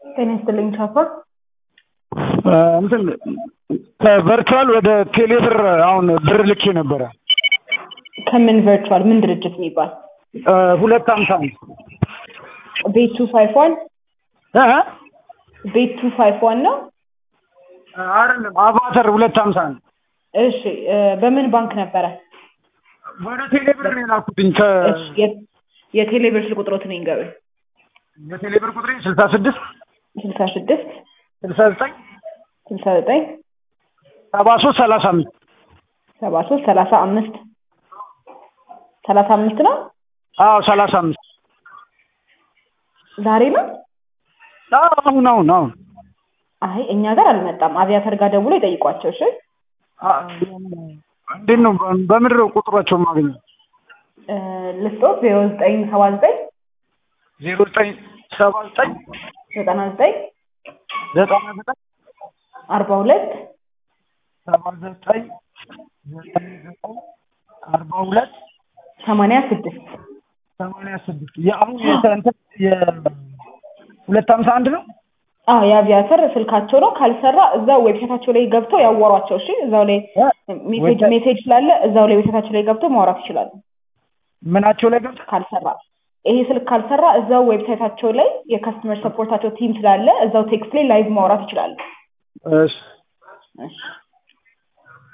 ጤና ይስጥልኝ ቻፓ። እንትን ከቨርቹዋል ወደ ቴሌብር አሁን ብር ልኬ ነበረ። ከምን ቨርቹዋል ምን ድርጅት የሚባል ሁለት ሀምሳ ነው ቤት ቱ ፋይቭ ዋን እ? ቤት ቱ ፋይቭ ዋን ነው። አይደለም አቫተር ሁለት ሀምሳ ነው። እሺ እ፣ በምን ባንክ ነበረ? ወደ ቴሌብር ነው የላኩትኝ ከ እሺ የ- የቴሌብር ስልክ ቁጥሮትን ይንገሩኝ። የቴሌብር ቁጥሬ ስልሳ ስድስት ስልሳ ስድስት ስልሳ ዘጠኝ ስልሳ ዘጠኝ ሰባ ሶስት ሰላሳ አምስት ሰባ ሶስት ሰላሳ አምስት ሰላሳ አምስት ነው። አዎ ሰላሳ አምስት ዛሬ ነው። አዎ አሁን አሁን አሁን አይ እኛ ጋር አልመጣም። አቪያተር ጋር ደውሎ ይጠይቋቸው። እሺ አ- እንዴት ነው በምድር ቁጥሯቸው ማግኘት እ፣ ልስጦት ዜሮ ዘጠኝ ሰባ ዘጠኝ ዜሮ ዘጠኝ ሰባ ዘጠኝ ዘጠና ዘጠኝ ዘጠና ዘጠኝ አርባ ሁለት ሰባ ዘጠኝ ዘጠኝ ዘጠኝ አርባ ሁለት ሰማንያ ስድስት ሰማንያ ስድስት የአሁን የእንትን የሁለት ሀምሳ አንድ ነው አዎ የአቪያተር ስልካቸው ነው። ካልሰራ እዛው ዌብሳይታቸው ላይ ገብተው ያወሯቸው። እሺ እዛው ላይ ሜሴጅ ሜሴጅ ስላለ እዛው ላይ ዌብሳይታቸው ላይ ገብተው ማውራት ይችላሉ። ምናቸው ላይ ገብቶ ካልሰራ ይሄ ስልክ ካልሰራ እዛው ዌብሳይታቸው ላይ የከስተመር ሰፖርታቸው ቲም ስላለ እዛው ቴክስት ላይ ላይቭ ማውራት ይችላሉ። እሺ እሺ